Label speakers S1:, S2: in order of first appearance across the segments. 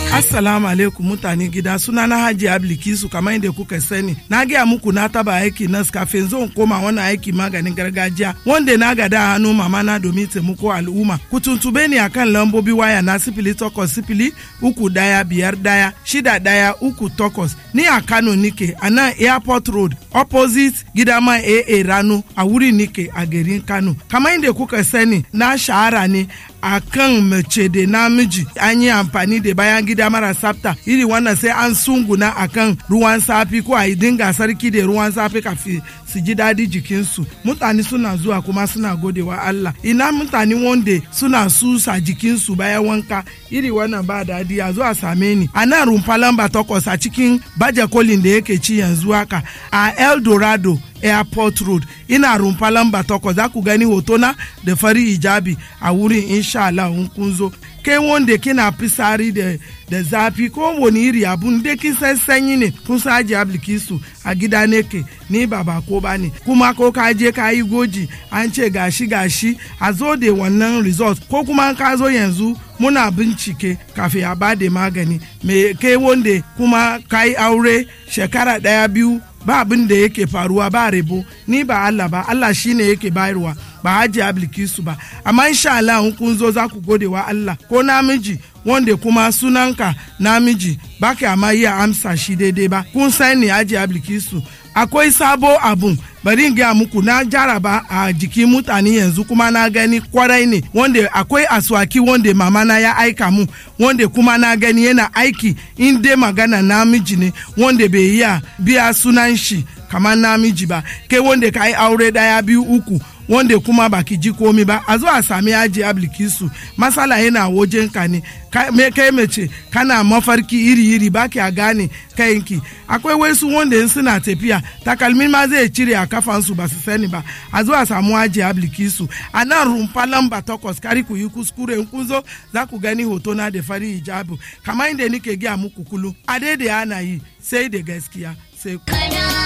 S1: Assalamu alaikum mutane gida suna na Haji Ablikisu kamar yadda kuka sani. Na gaya muku na taba aiki nas kafin zan koma wannan aiki maganin gargajiya wanda na gada hannu mama na domin taimako al'umma. Ku tuntube ni akan lambobi waya na sifili takwas sifili uku daya biyar daya shida daya uku takwas. Ni a Kano nike a nan Airport Road opposite gidama AA Rano a wuri nike a garin Kano. Kamar yadda kuka sani na shahara ne a kan mace da namiji an yi amfani da bayan gida mara tsafta iri wannan sai an sunguna a kan ruwan safi ko a yi dinga sarki da ruwan safi kafin su ji daɗi jikinsu mutane suna zuwa kuma suna godewa Allah ina mutane wanda suna susa jikinsu bayan wanka iri wannan ba daɗi a zuwa same ni a nan rumfa lamba takwas a cikin baje kolin da yake ci yanzu haka a El Dorado airport road ina rumfa lamba takwas za ku gani hotona da fari hijabi a wurin insha Allah in kun zo kai wanda kina fisari da da zafi ko wani iri abun da kin san sanyi ne kun sa aji ablikisu a gida ne ke ni ba ba ko ba ne kuma ko ka je ka yi goji an ce gashi gashi a zo da wannan result ko kuma ka zo yanzu muna bincike kafin a ba da magani me kai wanda kuma ka yi aure shekara daya biyu ba abin da yake faruwa ba rebo ni ba Allah ba Allah shine yake bayarwa ba haji ablikisu ba amma insha Allah in kun zo za ku gode wa Allah ko namiji wanda kuma sunanka namiji ba ka ma iya amsa shi daidai ba kun sani haji ablikisu akwai sabo abun bari in gaya muku na jaraba a jikin mutane yanzu kuma na gani kwarai ne wanda akwai aswaki wanda mama na ya aika mu wanda kuma na gani yana aiki in dai magana namiji ne wanda bai iya biya sunan shi kamar namiji ba kai wanda ka yi aure daya biyu uku wanda kuma baki ji komi ba a zo a sami yaji ablikisu masala yana wajen ka ne kai mace kana mafarki iri-iri baki a gane kayanki akwai wasu wanda in suna tafiya takalmin ma zai cire a kafansu ba su sani ba a zo a samu yaji ablikisu a nan rumfa lamba takwas kari ku yi kuskure in kun zo za ku gani hoto na da fari hijabu kamar inda nike gaya muku kulu a daidai ana yi sai da gaskiya sai ku.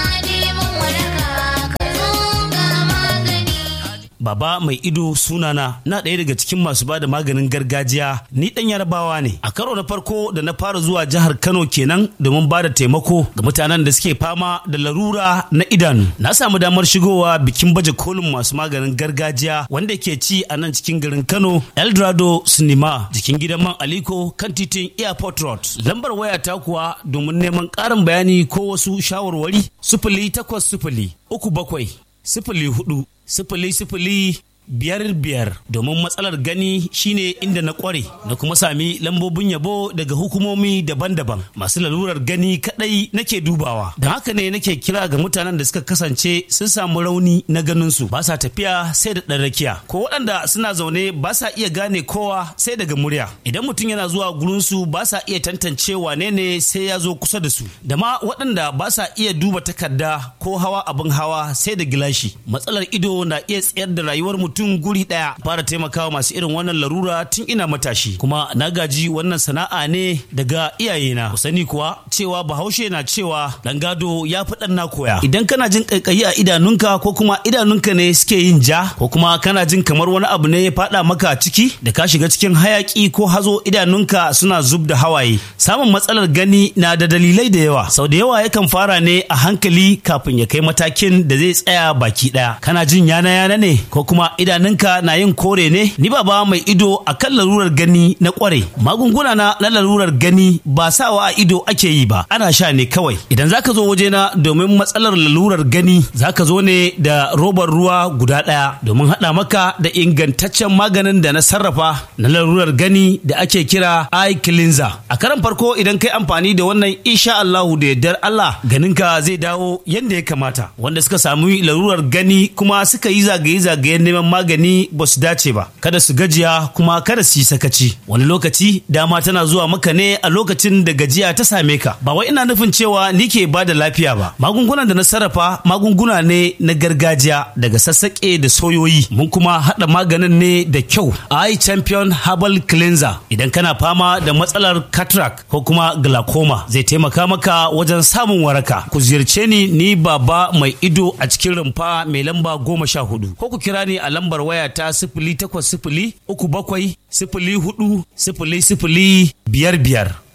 S2: Baba mai ido sunana na ɗaya daga cikin masu bada maganin gargajiya ni ɗan yarabawa ne. A karo na farko da na fara zuwa jihar Kano kenan domin bada taimako ga mutanen da suke fama da larura na idanu. Na samu damar shigowa bikin baje kolin masu maganin gargajiya wanda ke ci a nan cikin garin Kano Eldorado Cinema jikin gidan man Aliko kan titin Airport Road. Lambar waya ta kuwa domin neman ƙarin bayani ko wasu shawarwari sifili takwas sifili uku bakwai sifili hudu sifili sifili biyar biyar domin matsalar gani shine inda na kware na kuma sami lambobin yabo daga hukumomi daban-daban masu lalurar gani kadai nake dubawa don haka ne nake kira ga mutanen da suka kasance sun samu rauni na ganinsu ba sa tafiya sai da ɗan rakiya ko waɗanda suna zaune ba sa iya gane kowa sai daga murya idan mutum yana zuwa gurinsu ba sa iya tantance wane ne sai ya zo kusa da su da ma waɗanda ba sa iya duba takarda ko hawa abin hawa sai da gilashi matsalar ido na iya tsayar da rayuwar mutum mutum guri daya fara taimakawa masu irin wannan larura tun ina matashi kuma na gaji wannan sana'a ne daga iyayena ku sani kuwa cewa bahaushe na cewa dan gado ya fi dan na koya idan kana jin kaikayi a idanunka ko kuma idanunka ne suke yin ja ko kuma kana jin kamar wani abu ne ya fada maka ciki da ka shiga cikin hayaki ko hazo idanunka suna zub da hawaye samun matsalar gani na da dalilai da yawa sau da yawa yakan fara ne a hankali kafin ya kai matakin da zai tsaya baki daya kana jin yana yana ne ko kuma idanunka na yin kore ne ni baba mai ido a kan larurar gani na kware magunguna na na larurar gani ba sawa a ido ake yi ba ana sha ne kawai idan zaka zo wajena domin matsalar lalurar gani zaka zo ne da robar ruwa guda ɗaya domin haɗa maka da ingantaccen maganin da na sarrafa na larurar gani da ake kira eye cleanser a karan farko idan kai amfani da wannan insha Allahu da yardar Allah ganinka zai dawo yadda ya kamata wanda suka samu larurar gani kuma suka yi zagaye-zagayen neman magani ba su dace ba kada su gajiya kuma kada su yi sakaci wani lokaci dama tana zuwa maka ne a lokacin da gajiya ta same ka ba wai ina nufin cewa ni ke ba da lafiya ba magungunan da na sarrafa magunguna ne na gargajiya daga sassaƙe da soyoyi mun kuma haɗa maganin ne da kyau eye champion herbal cleanser idan kana fama da matsalar cataract ko kuma glaucoma zai taimaka maka wajen samun waraka ku ziyarce ni ni baba mai ido a cikin rumfa mai lamba goma sha hudu ko ku kira ni a lambar waya ta sifili takwas sifili uku bakwai sifili hudu sifili sifili biyar biyar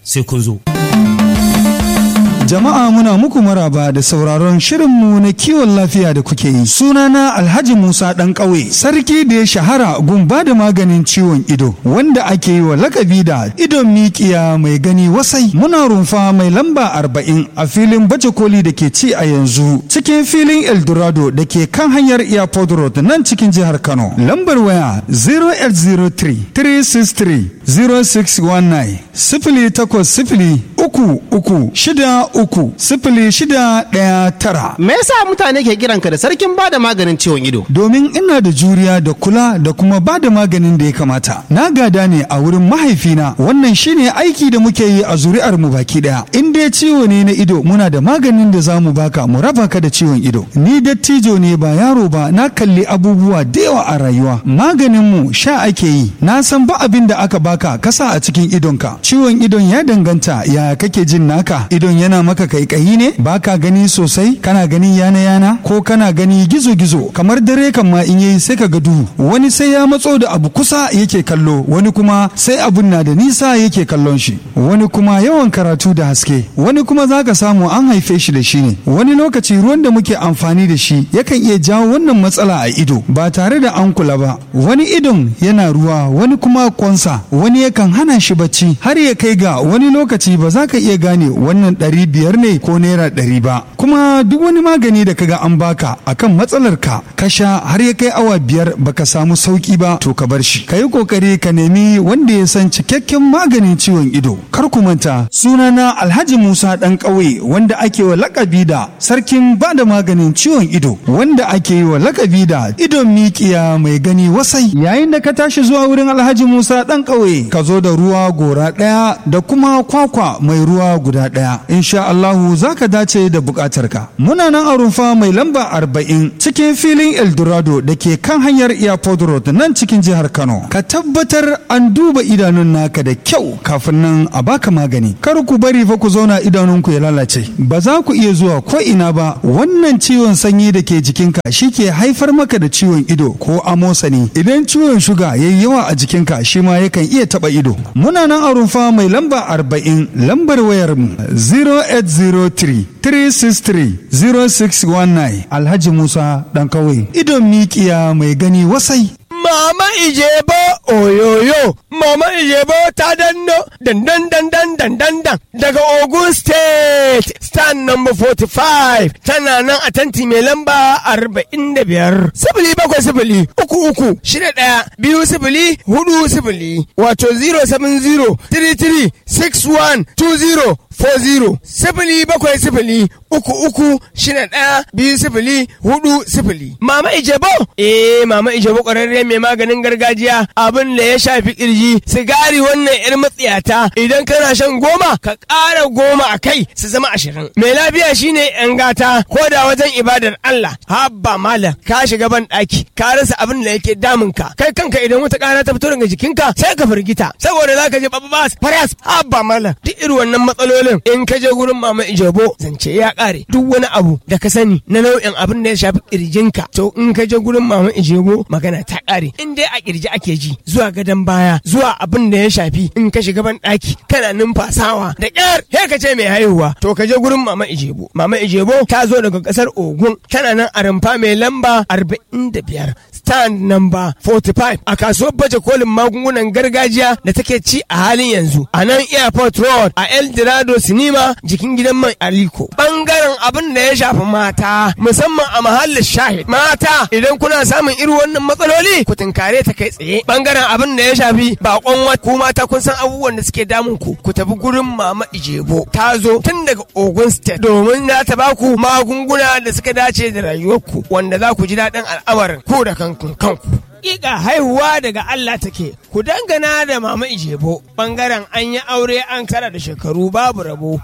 S2: sai kun zo.
S3: Jama'a muna muku maraba da sauraron shirinmu na kiwon lafiya da kuke yi. Sunana Alhaji Musa ɗan ƙauye, sarki da ya shahara gun ba da maganin ciwon ido, wanda ake yi wa lakabi da idon mikiya mai gani wasai. Muna rumfa mai lamba arba'in a filin baje koli da ke ci a yanzu, cikin filin Eldorado da ke kan hanyar Airport Road nan cikin jihar Kano. Lambar waya 0803 363 0619 sifili takwas sifili uku uku shida uku sifili shida ɗaya tara.
S4: Me yasa mutane ke kiranka da sarkin bada maganin ciwon ido?
S3: Domin ina da juriya da kula da kuma ba da maganin da ya kamata. Na gada ne a wurin mahaifina wannan shine aiki da muke yi a zuri'ar mu baki daya. In dai ciwo ne na ido muna da maganin da za mu baka mu raba ka da ciwon ido. Ni dattijo ne ba yaro ba na kalli abubuwa da yawa a rayuwa. Maganin mu sha ake yi. Na san ba abin da aka baka kasa a cikin idonka. Ciwon idon ya danganta ya kake jin naka. Idon yana maka kaikayi ne baka gani sosai kana gani yana yana ko kana gani gizo gizo kamar dare kan ma in yayi sai ka ga duhu wani sai ya matso da abu kusa yake kallo wani kuma sai abun na da nisa yake kallon shi wani kuma yawan karatu da haske wani kuma zaka samu an haife shi da shi ne wani lokaci ruwan da muke amfani da shi yakan iya jawo wannan matsala a ido ba tare da an kula ba wani idon yana ruwa wani kuma kwansa wani yakan hana shi bacci har ya kai ga wani lokaci ba za ka iya gane wannan ɗari biyar ne ko naira ɗari ba kuma duk wani magani da kaga an baka akan matsalar ka ka sha har ya kai awa biyar baka samu sauki ba to ka bar shi ka yi kokari ka nemi wanda ya san cikakken maganin ciwon ido kar ku manta sunana alhaji musa dan ƙauye wanda ake wa lakabi da sarkin bada maganin ciwon ido wanda ake yi wa lakabi da idon mikiya mai gani wasai yayin da ka tashi zuwa wurin alhaji musa dan ƙauye ka zo da ruwa gora ɗaya da kuma kwakwa mai ruwa guda ɗaya insha Allahu za ka dace da bukatarka. Muna nan a rumfa mai lamba arba'in cikin filin Eldorado da ke kan hanyar Airport Road nan cikin jihar Kano. Ka tabbatar an duba idanun naka da kyau kafin nan a baka magani. Kar ku bari fa ku zauna idanunku ya lalace. Ba za ku iya zuwa ko ina ba wannan ciwon sanyi da ke jikinka shi ke haifar maka da ciwon ido ko amosani. Idan ciwon shuga ya yi yawa a jikinka shi ma yakan iya taba ido. Muna nan a rumfa mai lamba arba'in lambar wayar mu 0803-363-0619 Alhaji Musa ɗan kawai idon mikiya mai gani wasai.
S5: Mama Ijebo oyoyo Mama Ijebo ta danno dandan dandan dandan dan daga Ogun State stand number 45 tana nan a tanti mai lamba 45 sifili bakwai sifili uku uku shida ɗaya biyu sifili hudu sifili wato 070 33 61 20 40 sifili bakwai sifili uku uku shida ɗaya biyu sifili hudu sifili. Mama Ijebo? Eh Mama Ijebo ƙwararre mai maganin gargajiya abin da ya shafi kirji sigari wannan yar matsiyata idan kana shan goma ka ƙara goma a kai su zama ashirin. Mai lafiya shine yan gata ko da wajen ibadar Allah habba malam ka shiga ban ɗaki ka rasa abin da yake damun ka kai kanka idan wata ƙara ta fito daga jikinka sai ka firgita saboda za ka je babas faras habba malam duk irin wannan matsalolin in ka je gurin mama ijebo zance ya ƙare duk wani abu da ka sani na nau'in abin da ya shafi kirjinka to in ka je gurin mama ijebo magana ta ƙare in dai a kirji ake ji zuwa gadon baya zuwa abin da ya shafi in ka shiga ban ɗaki kana numfasawa da ƙyar he ka ce mai haihuwa to ka je gurin mama ijebo mama ijebo ta zo daga ƙasar ogun tana nan a rumfa mai lamba arba'in da biyar stand number 45 a kasuwar baje kolin magungunan gargajiya da take ci a halin yanzu a nan airport road a el dorado sinima jikin gidan man aliko bangaren abin da ya shafi mata musamman a mahallin shahid mata idan kuna samun irin wannan matsaloli ku tunkare ta kai tsaye bangaren abin da ya shafi bakon wata ku mata kun san abubuwan da suke damun ku ku tafi gurin mama ijebo ta zo tun daga ogun state domin za ta baku magunguna da suka dace da rayuwarku wanda za ku ji daɗin al'amarin ku da kanku kanku Ƙiƙa haihuwa daga Allah take, ku dangana da mama Ijebo, ɓangaren an yi aure an kara da shekaru babu rabo.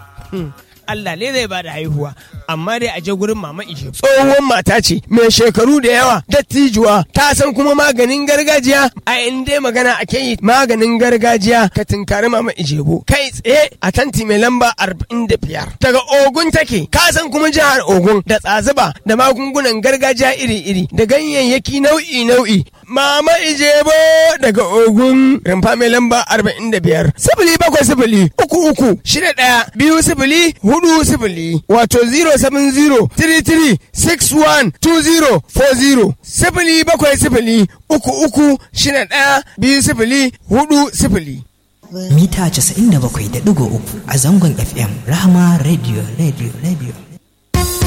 S5: Allah ne zai bada haihuwa amma dai a je gurin mama ije tsohon mata ce mai shekaru da yawa dattijuwa ta san kuma maganin gargajiya a inda magana ake yi maganin gargajiya ka tinkari mama ijebo kai tsaye a tanti mai lamba arba'in da biyar daga ogun take ka san kuma jihar ogun da tsazuba da magungunan gargajiya iri-iri da ganyayyaki nau'i-nau'i Mama Ijebo daga Ogun rumfa mai lamba arba'in da biyar. Sifili bakwai sifili uku uku shida ɗaya biyu sifili hudu sifili wato 070 33 61 20 40 sifili bakwai sifili uku uku shida ɗaya biyu sifili hudu sifili.
S6: mita 97.3 a zangon FM Rahama Radio Radio Radio